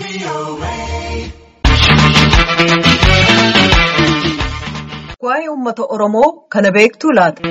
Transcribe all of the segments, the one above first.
Waa'ee uummata Oromoo kana beektuu laata?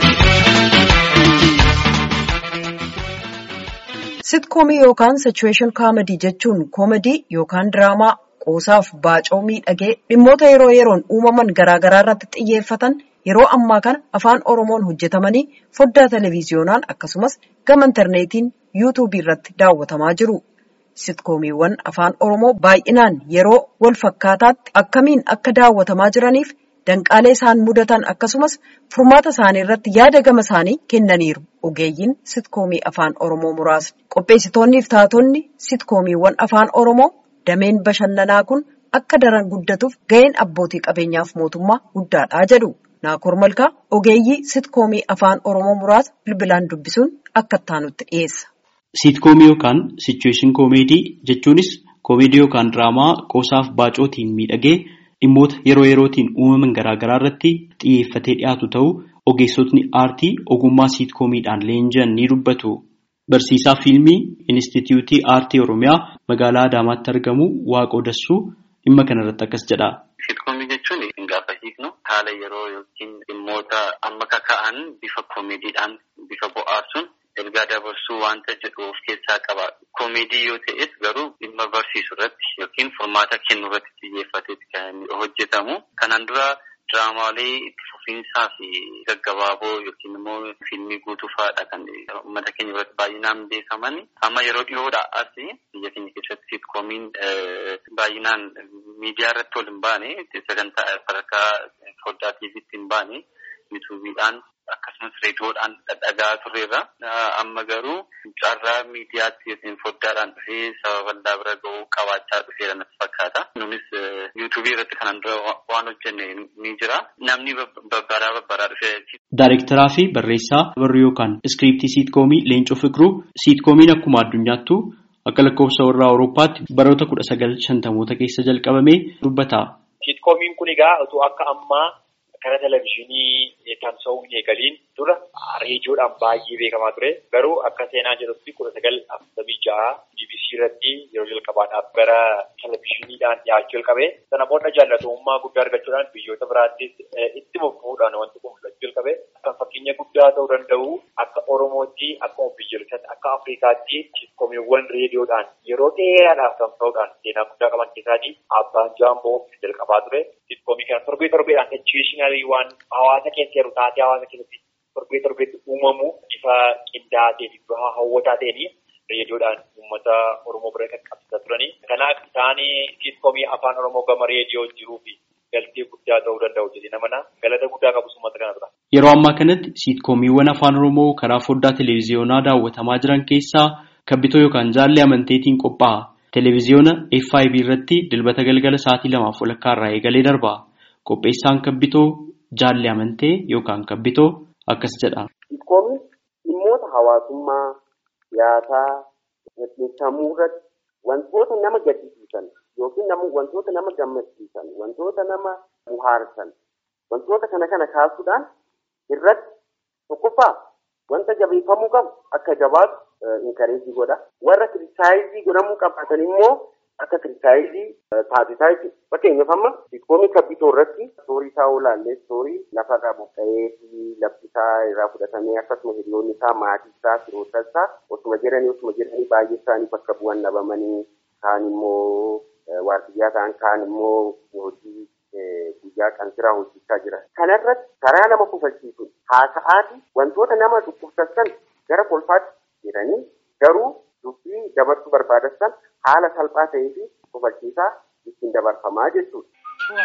Sitkoomii yookaan sichuweeshin kaamadii jechuun koomadii yookaan diraamaa qoosaaf baacoo miidhagee dhimmoota yeroo yeroon uumaman garaagaraa irratti xiyyeeffatan yeroo ammaa kana afaan Oromoon hojjetamanii foddaa televiziyoonaan akkasumas gama intarneetiin yuutuubii irratti daawwatamaa jiru. Sitkoomiiwwan afaan Oromoo baay'inaan yeroo wal fakkaataatti akkamiin akka daawwatamaa jiraniif danqaalee isaan mudatan akkasumas furmaata isaanii irratti yaada gama isaanii kennaniiru. Ogeeyyiin sitkoomii afaan Oromoo muraasni. Qopheessitoonni fi taatonni sitkoomiiwwan afaan Oromoo dameen bashannanaa kun akka daran guddatuuf ga'een abbootii qabeenyaaf mootummaa guddaadha jedhu. Naakoor Malkaa ogeeyyii sitkoomii afaan Oromoo muraasa bilbilaan dubbisuun akka ittaanutti dhiyeessa. Siitkoomii yookaan sichuweeshin koomeedii jechuunis koomeedii yookaan diraamaa qoosaaf baacootiin miidhagee dhimmoota yeroo yerootiin uumaman garaagaraa irratti xiyyeeffatee dhiyaatu ta'uu ogeessotni aartii ogummaa siitkoomiidhaan leenji'an ni dubbatu. Barsiisaa fiilmii Inistituutii Aartii Oromiyaa magaalaa Adaamaatti argamu Waaqoo Dassuu dhimma kanarratti akkas jedha. Siitkoomii jechuun gaafa hiiknu haala yeroo yookiin dhimmoota amma kaka'an bifa koomeediidhaan bifa bohaarsuun ergaa dabarsuu wanta jedhu of keessaa qaba. Koomeedii yoo ta'es garuu dhimma barsiisuu irratti yookiin furmaata kennu irratti xiyyeeffateeti kan hojjetamu. Kanaan dura diraamaalee itti fufiinsaa fi gaggabaaboo yookiin immoo fiilmii guutuu fa'aadha kan uummata keenya biratti baay'inaan beekaman. Amma yeroo dhiyoodhaa as biyya keenya keessatti sitkoomiin baay'inaan miidiyaa irratti ol hin baane sagantaa sadarkaa foddaa tiiviitti hin baane yuutuubiidhaan akkasumas reediyoodhaan dhadhagaa turreerra. Amma garuu carraa miidiyaatti yookiin foddaadhaan dhufee saba bal'aa bira ga'uu qabaachaa dhufeera natti fakkaata. Nunis yuutuubii irratti kanaan dura waan hojjenne ni jira. Namni babbaraa babbaraa dhufee. Daayirektaraa fi barreessaa barruu yookaan iskiriiptii siitkoomii Leencoo Fiqiruu siitkoomiin akkuma addunyaattu akka lakkoofsa warra Awurooppaatti baroota kudha sagal shantamoota keessa jalqabamee dubbata. Siitkoomiin kun egaa otoo akka ammaa kana televizyiinii tamsa'uu hin eegaliin dura reediyoodhaan baay'ee beekamaa ture. Garuu akka seenaa jedhutti kudha sagal afurtamii ja'a BBC irratti yeroo jalqabaadhaaf gara televizyiiniidhaan dhiyaachuu jalqabe. Sana booda jaallatamummaa guddaa argachuudhaan biyyoota biraattis itti bobba'uudhaan wanti kun mul'achuu jalqabe. Kan fakkeenya guddaa ta'uu danda'u akka Oromootti akkuma biyyoolessaatti akka Afrikaatti siitkomiiwwan reediyoodhaan yeroo dheeraadhaaf tamsa'uudhaan seenaa guddaa qaban keessaatii abbaan jaamboo jalqabaa ture. Siitkoomii kana torbee torbeedhaan ejuweeshinalii waan hawaasa keessa jiru taatee hawaasa keessatti torbee torbeetti uumamu bifa qindaa'aa ta'e bifa hawwataa ta'een reediyoodhaan uummata Oromoo bira qaqqabsiisaa turanii. Kanaaf isaanii siitkoomii afaan Oromoo gama reediyoo jiruu fi galtee guddaa ta'uu danda'u jedhee namana galata guddaa qabus uummata kana tura. Yeroo ammaa kanatti siitkoomiiwwan afaan Oromoo karaa foddaa televiziyoonaa daawwatamaa jiran keessaa kabbitoo yookaan jaallee amanteetiin qophaa'a. Televiziyoona FIB irratti dilbata galgala sa'aatii lamaaf walakkaa irraa eegalee darba. Qopheessaan kabbitoo jaallee amantee yookaan kabbitoo akkas jedha. Siitkoomii dhimmoota hawaasummaa, siyaasaa, gaggeessamuu irratti wantoota nama gaddisiisan yookiin wantoota nama gammachiisan, wantoota nama bohaarsan, wantoota kana kana kaasuudhaan irratti tokkoffaa wanta jabeeffamuu qabu akka jabaatu inkareejii godha. Warra kiristaayizii godhamuu qabaatan immoo akka kiristaayizii taasisaa jechuudha. Fakkeenyaaf amma siitkoomii kabbitoo irratti soorii isaa olaallee soorii lafarraa buqqa'ee fi lafti isaa irraa fudhatamee akkasuma hiriyoonni isaa maatii isaa firoota isaa osuma jiranii osuma jiranii baay'ee isaanii bakka bu'an dhabamanii kaan immoo waardiyyaa ta'an kaan immoo hojii guyyaa qansiraa hojjechaa jiran. Kanarratti karaa nama kufalchiisuun haasa'aati wantoota nama dhukkubsatan gara kolfaatti jedhanii garuu dubbii dabarsuu barbaadan haala salphaa ta'ee fi kufalchiisaa ittiin dabarfamaa jechuudha.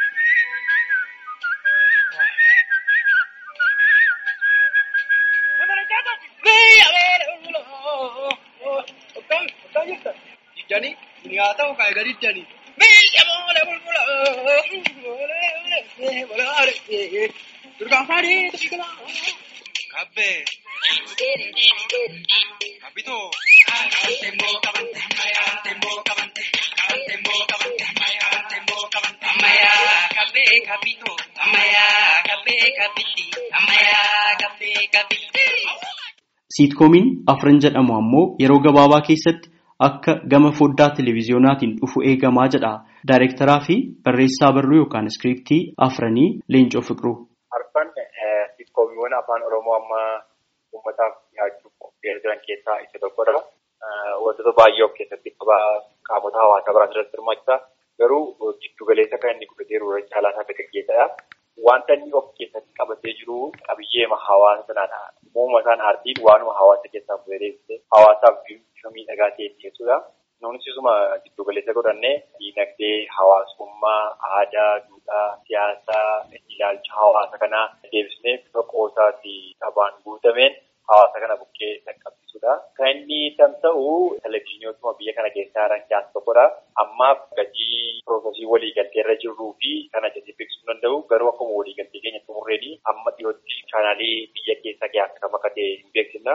Capito? Siitkoomiin afran jedhamu ammoo yeroo gabaabaa keessatti akka gama foddaa televiziyoonaatiin dhufu eegamaa jedha. Daayirektaraa fi barreessaa barruu yookaan iskiriiptii afranii Leencoo Fiqiruu. Arfan siitkoommiiwwan afaan Oromoo amma uummataaf dhiyaachuuf qopheessaa jiran keessaa isa tokkodha. Wantoota baay'ee of keessatti qaba qaamota hawaasaa biraan irratti hirmaachisa. Garuu giddu galeessa kan inni godhateeru irra caalaa isaa dargaggeessadha. Wanta inni of keessatti qabatee jiru qabiyyeema hawaasa sanaadha. Uumama isaan aartiin waanuma hawaasa keessaa fayyadamte hawaasaaf bifa miidhagaa ta'e dhiyeessudha. Nuunis isuma giddu galeessa godhannee diinagdee, hawaasummaa, aadaa, duudhaa, siyaasaa, ilaalcha hawaasa kanaa deebisnee bifa qoosaa fi qabaan guutameen hawaasa kana bukkee dhaqqabsiisudha. Kan inni tamsa'u televizyiiniiwwan biyya kana keessaa jiran keessaa tokkodha. Ammaaf gatii piroosesii waliigaltee irra jirruu fi kana jedhee beeksisuu danda'u garuu akkuma waliigaltee keenya xumurreedhi amma dhiyootti chaanaalii biyya keessa keessaa kam akka ta'e hin beeksisna.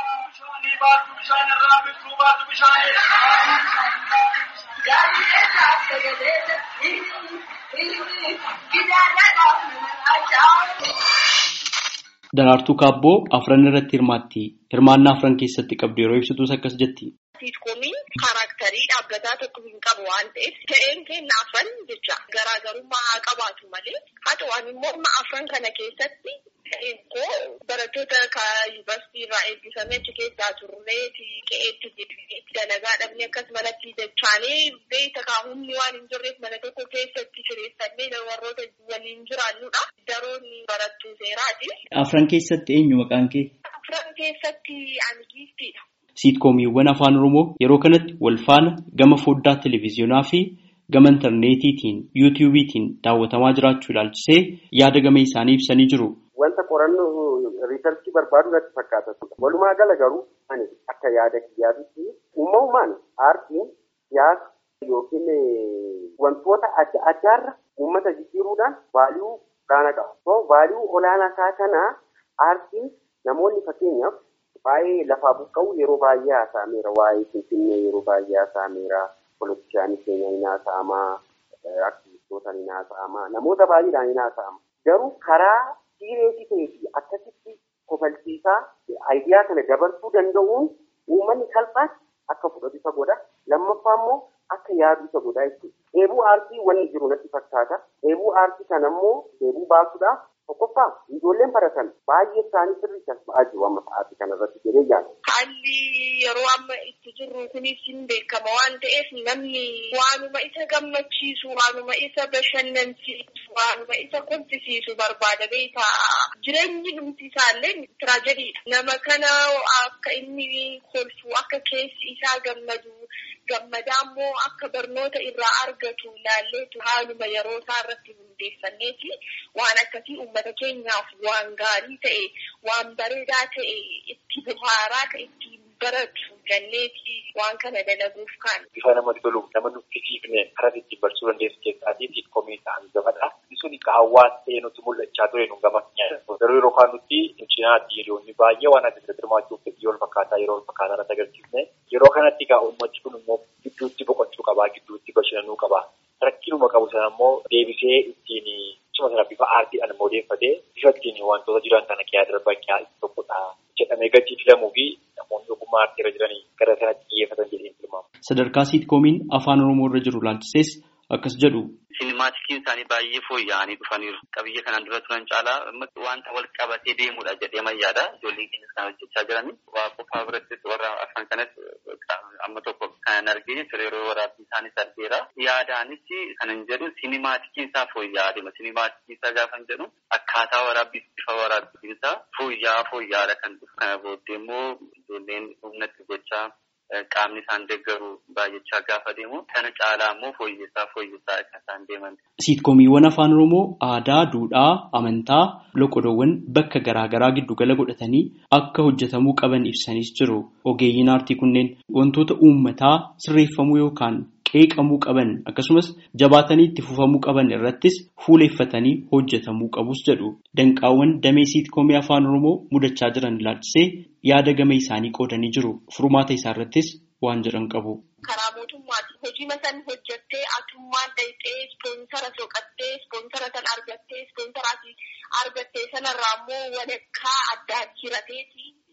Daraartuu Kaabboo afran irratti hirmaatti. Hirmaannaa afran keessatti qabdu yeroo ibsitus akkas jetti. Siitkoomii kaaraaktarii dhaabbataa tokko hin qabu waan ta'eef ta'een keenya afran jecha garaagarummaa haa qabaatu malee haa ta'u immoo afran kana keessatti ta'een koo barattoota yuunivarsiitii irraa eebbifamee achi keessaa turree qe'eetti dalagaa dhabnee akkasumalatti dachaanee beekta kaahumni waan hin jirreef mana tokko keessatti kireeffannee warroota waliin jiraannudha. Daroon barattuu seeraati. Afran keessatti eenyu maqaan kee? Afran keessatti ani giiftiidha. Siitkoomiiwwan afaan Oromoo yeroo kanatti wal faana gama foddaa televiziyoonaa fi gama intarneetiitiin yuutiyuubiitiin daawwatamaa jiraachuu ilaalchisee yaada gama isaanii ibsanii jiru. Wanta qorannoo riisarchii barbaadu irratti fakkaata. Walumaa gala garuu ani akka yaada kiyyaatitti uumamumaan aartiin siyaasa yookiin wantoota adda addaarra uummata jijjiiruudhaan vaaliyuu olaanaa qaba. Vaaliyuu olaanaa isaa kana aartiin namoonni fakkeenyaaf Waa'ee lafaa buqqa'u yeroo baay'ee haasa'ameera. Waa'ee Finfinnee yeroo baay'ee haasa'ameera. Poolitikshaanii keenya ni haasa'amaa. Aktivistoota ni haasa'amaa. Namoota baay'eedhaan ni haasa'ama. Garuu karaa siireesii ta'ee fi akkasitti kofalchiisaa aayidiyaa kana dabarsuu danda'uun uummanni salphaatti akka fudhatu isa godha. Lammaffaa immoo akka yaadu isa godha jechuudha. Dheebuu aartii wanni jiru natti fakkaata. Dheebuu aartii kana immoo dheebuu baasuudhaaf tokkoffaa ijoolleen baratan baay'ee isaanii sirriitti as ba'aa jiru amma sa'aatii kanarratti jedhee yaada. Haalli yeroo amma itti jirru kunis hin beekama waan ta'eef namni waanuma isa gammachiisu, waanuma isa bashannansiisu, waanuma isa kolfisiisu barbaada beeka. Jireenyi dhumti isaallee tiraajediidha. Nama kana akka inni kolfu, akka keessi isaa gammadu, gammadaa immoo akka barnoota irraa argatu ilaalleetu haaluma yeroo isaa irratti hundeeffanneeti waan akkasii uummata keenyaaf waan gaarii ta'e waan bareedaa ta'e itti bohaaraa ta'e itti baratu ganneeti waan kana dalaguuf kan. Bifa namatti tolu nama nuffisiifne karaa ittiin barsiisuu dandeessu keessaatii siitkoomii ta'an gamadha. Sun hawaasa ta'ee nutti mul'achaa ture nu gama Garuu yeroo kaan nutti cinaatti hiriyoonni baay'ee waan adda addaa hirmaachuuf fedhii wal fakkaataa yeroo wal fakkaataa irratti agarsiifne yeroo kanatti egaa uummachi kun immoo gidduutti boqochuu qabaa gidduutti bashannanuu qabaa. Rakkinuma qabu sana immoo deebisee ittiin cima sana bifa aartiidhaan immoo odeeffatee bifa ittiin wantoota jiran kana qe'aa darban qe'aa tokkodha jedhamee gatii filamuu fi namoonni ogummaa aartii irra jiranii gara sanatti xiyyeeffatan jedhee tilmaamu. Sadarkaa siitkoomiin afaan Oromoo irra jiru ilaalchisees akkas jedhu. Sinimaatikiin isaanii baay'ee fooyya'anii dhufaniiru. Qabiyya kanaan dura turan caalaa wanta wal qabatee deemudha jedhee mayyaadha. Ijoolleen keenyas kan hojjechaa jiranii. Waa qofaa birattis warra afaan kanas amma tokko kan arginu yeroo waraabbii isaanis argeera. Yaadaanis kan hin jedhu sinimaatikiin isaa fooyya'aa deema. Sinimaatikiin isaa gaafa hin jedhu akkaataa waraabbii bifa waraabbiin isaa fooyya'aa fooyya'aadha kan dhufu. Kana booddee immoo ijoolleen humnatti gochaa qaamni isaan deeggaru baay'achaa gaafa deemu kana caalaa immoo fooyyessaa fooyyessaa akka isaan deeman. Siitkoomiiwwan afaan Oromoo aadaa, duudhaa, amantaa, loqodoowwan bakka garaagaraa giddugala godhatanii akka hojjetamuu qaban ibsanis jiru. Ogeeyyiin aartii kunneen wantoota uummataa sirreeffamuu yookaan qeeqamuu qaban akkasumas jabaatanii itti fufamuu qaban irrattis fuuleeffatanii hojjetamuu qabus jedhu. Danqaawwan damee siitkoomii afaan Oromoo mudachaa jiran ilaalchisee yaada gama isaanii qoodanii jiru. Furmaata isaa irrattis waan jedhan qabu. Karaa mootummaati. Hojii masan hojjettee atummaan dhayxee ispoonsara soqattee ispoonsara san argattee ispoonsara argattee sanarraa immoo walakkaa addaan hirateeti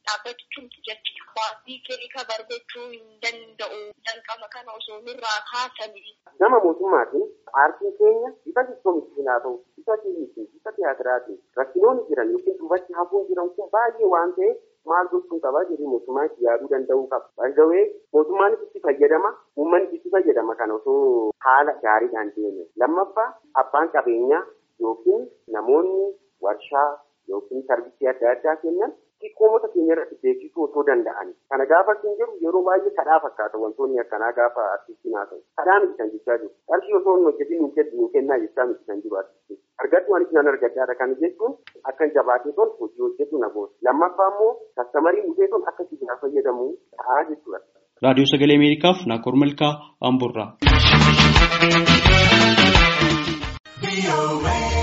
dhaabbachuutu jechuudha. Waatii kee kabar gochuu hin danda'u. Danqama kana osoo nurraa kaasanii. Gama mootummaatiin aartiin keenya bifa siistoomitiin haa ta'u, bifa fiilmiitiin, bifa tiyaatiraatiin rakkinoonni jiran yookiin duubatti hafuun jiran kun baay'ee waan ta'eef maal gochuun qaba jedhee mootummaan itti yaaduu danda'uu qaba. Baay'ee mootummaanis itti fayyadama, uummannis itti fayyadama kana osoo haala gaariidhaan deeme. Lammaffaa abbaan qabeenyaa yookiin namoonni warshaa yookiin sarvisii adda addaa kennan xiqqoomota keenya irratti beeksisuu osoo danda'an. Kana gaafa hin jiru yeroo baay'ee kadhaa fakkaata wantoonni akkanaa gaafa artistiin haa ta'u. Kadhaa miti kan jechaa jiru. Qarshii osoo hin hojjetin hin kennu hin kennaa jechaa miti kan jiru artistiin. Argadhu anis nan argadhaadha kan jechuun akka jabaatee ton hojii hojjetu na goota. Lammaffaa immoo kastamariin dhufee ton akka sibiilaa fayyadamu ta'aa jechuudha. Raadiyoo Sagalee Ameerikaaf Naakoor Malkaa Amburraa.